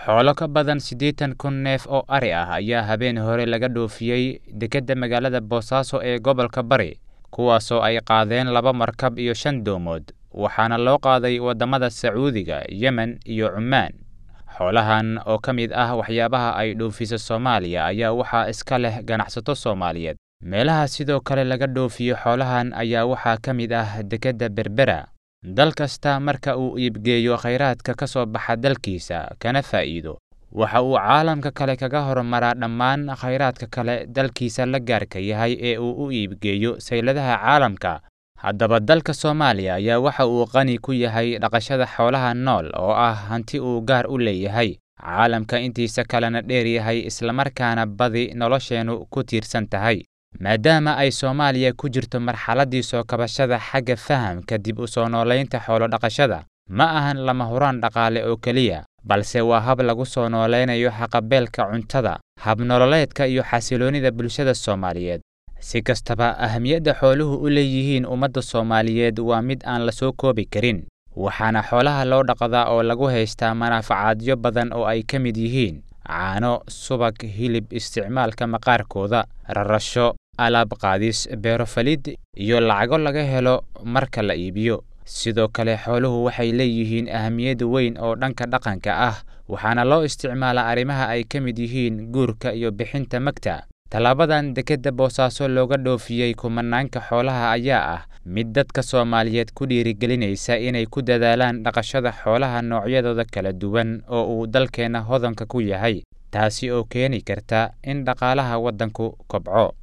xoolo ka badan siddeetan kun neef oo ari ah ayaa habeen hore laga dhoofiyey dekedda magaalada boosaaso ee gobolka bari kuwaasoo ay qaadeen laba markab iyo shan doomood waxaana loo qaaday waddamada sacuudiga yemen iyo cumaan xoolahan oo ka mid ah waxyaabaha ay dhoofiso soomaaliya ayaa waxaa iska leh ganacsato soomaaliyeed meelaha sidoo kale laga dhoofiyo xoolahan ayaa waxaa ka mid ah dekedda berbera dal kasta marka uu iibgeeyo khayraadka ka soo baxa dalkiisa kana faa'iido waxa uu caalamka kale kaga horumaraa dhammaan khayraadka kale dalkiisa la gaarka yahay ee uu u iibgeeyo sayladaha caalamka haddaba dalka soomaaliya ayaa waxa uu qani ku yahay dhaqashada xoolaha nool oo ah hanti uu gaar u leeyahay caalamka intiisa kalena dheer yahay islamarkaana badi nolosheennu ku tiirsan tahay maadaama ay soomaaliya ku jirto marxaladdii soo kabashada xagga fahamka dib u soo noolaynta xoolodhaqashada ma ahan lama huraan dhaqaale oo keliya balse waa hab lagu soo noolaynayo haqabeelka cuntada habnololeedka iyo xasiloonnida bulshada soomaaliyeed si kastaba ahamiyadda xooluhu u leeyihiin ummadda soomaaliyeed waa mid aan la soo koobi karin waxaana xoolaha loo dhaqdaa oo lagu haystaa manaafacaadyo badan oo ay ka mid yihiin caano subag hilib isticmaalka maqaarkooda rarasho alaab qaadis beerofalid iyo lacago laga helo marka la iibiyo sidoo kale xooluhu waxay leeyihiin ahamiyad weyn oo dhanka dhaqanka ah waxaana loo isticmaalaa arrimaha ay ka mid yihiin guurka iyo bixinta magta tallaabadan dekedda boosaaso looga dhoofiyey kumanaanka xoolaha ayaa ah mid dadka soomaaliyeed ku dhiirigelinaysa inay ku dadaalaan dhaqashada xoolaha noocyadooda kala duwan oo uu dalkeenna hodanka ku yahay taasi oo keeni karta in dhaqaalaha waddanku kobco